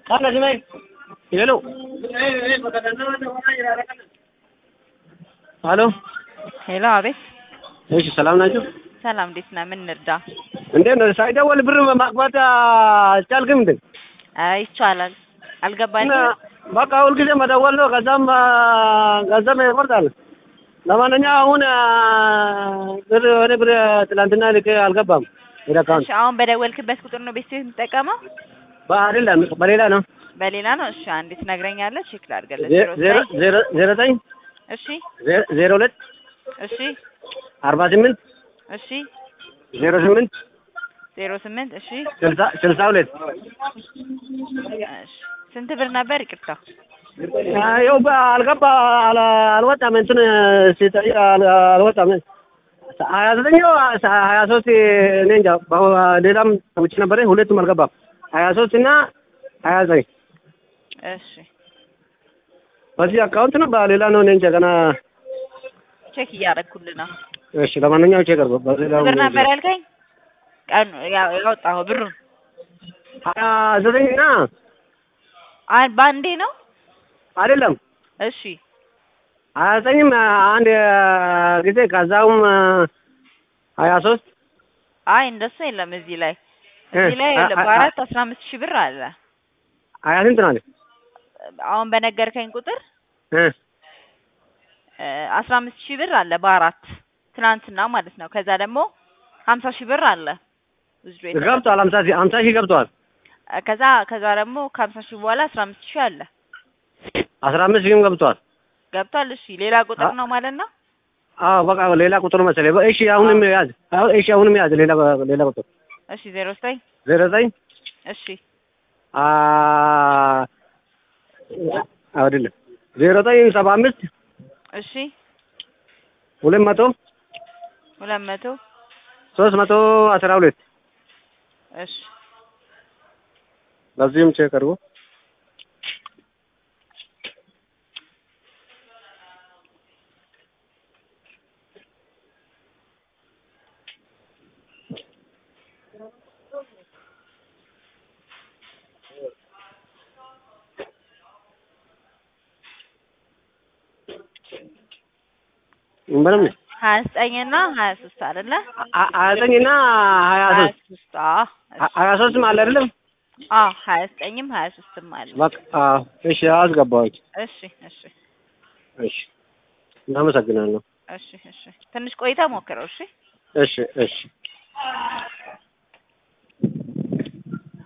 ሄሎ ሄሎ ሄሎ፣ አቤት። እሺ ሰላም ናችሁ? ሰላም፣ እንዴት ነህ? ምን እንርዳ? እንዴት ነው? ሳይደወል ብር ማግባት አልቻልክም እንዴ? አይ ይቻላል። አልገባኝም። እና በቃ ሁልጊዜ መደወል ነው። ከዛም ገንዘብ ይቆርጣል። ለማንኛውም አሁን ብር ወደ ብር ትላንትና ልክ አልገባም ወደ አካውንት እሺ፣ አሁን በደወልክበት ቁጥር ነው ቤት የምትጠቀመው? አይደለም በሌላ ነው። በሌላ ነው። እሺ፣ አንዴ ትነግረኛለህ? ቼክ ላድርግልህ። ዜ- ዜሮ ዜሮ ዜሮ ዘጠኝ እሺ፣ ዜ- ዜሮ ሁለት እሺ፣ አርባ ስምንት እሺ፣ ዜሮ ስምንት ዜሮ ስምንት እሺ፣ ስልሳ ስልሳ ሁለት እሺ። ስንት ብር ነበር? ይቅርታ። ይኸው በ- አልገባ አል- አልወጣም እንትን ሲጠይቅ አል- አልወጣም ሀያ ዘጠኝ ነው ሀያ ሶስት እኔ እንጃ በ- ሌላም ውጭ ነበረ ሁለቱም አልገባም ሀያ ሶስት እና ሀያ ዘጠኝ እሺ፣ በዚህ አካውንት ነው በሌላ ነው እኔ እንጃ ገና ቼክ እያደረግኩልህ ነው። እሺ ለማንኛውም ቼክ አድርጎ በሌላ ብር ነበር ያልከኝ? ቀኑ ያው ያወጣኸው ብሩን ሀያ ዘጠኝ እና አን በአንዴ ነው? አይደለም እሺ፣ ሀያ ዘጠኝም አንድ ጊዜ ከዛውም ሀያ ሶስት አይ እንደሱ የለም እዚህ ላይ እዚህ ላይ አ- አ- በአራት አስራ አምስት ሺህ ብር አለ። ሀያ ስንት ነው አለ አሁን በነገርከኝ ቁጥር እ እ አስራ አምስት ሺህ ብር አለ በአራት ትናንትና ማለት ነው። ከዛ ደግሞ ሀምሳ ሺህ ብር አለ ውዝዶ የተደረገ። ገብቷል ሀምሳ ሺህ ሀምሳ ሺህ ገብቷል እ ከዛ ከዛ ደግሞ ከሀምሳ ሺህ በኋላ አስራ አምስት ሺህ አለ አስራ አምስት ሺህም ገብቷል ገብቷል። እሺ ሌላ ቁጥር አ- ነው ማለት ነው። አዎ በቃ ሌላ ቁጥር መሰለኝ። እሺ አሁንም ያዝ። አሁን እሺ አሁንም ያዝ። ሌላ ሌላ ቁጥር እሺ ዜሮ ዘጠኝ ዜሮ ዘጠኝ እሺ አ አይደለም ዜሮ ዘጠኝ ሰባ አምስት እሺ ሁለት መቶ ሁለት መቶ ሶስት መቶ አስራ ሁለት እሺ በዚህም ቼክ አድርጎ ምንም ሀያ ዘጠኝ እና ሀያ ሶስት አይደለ? ሀያ ዘጠኝ እና ሀያ ሀያ ሶስት ሶስት አዎ እሺ። ሀያ ሶስትም አለ አይደለም? አዎ ሀያ ዘጠኝም ሀያ ሶስትም አለ። በቃ አዎ፣ እሺ አስገባዎች። እሺ እሺ እሺ እናመሰግናለሁ። እሺ እሺ ትንሽ ቆይታ ሞክረው። እሺ እሺ እሺ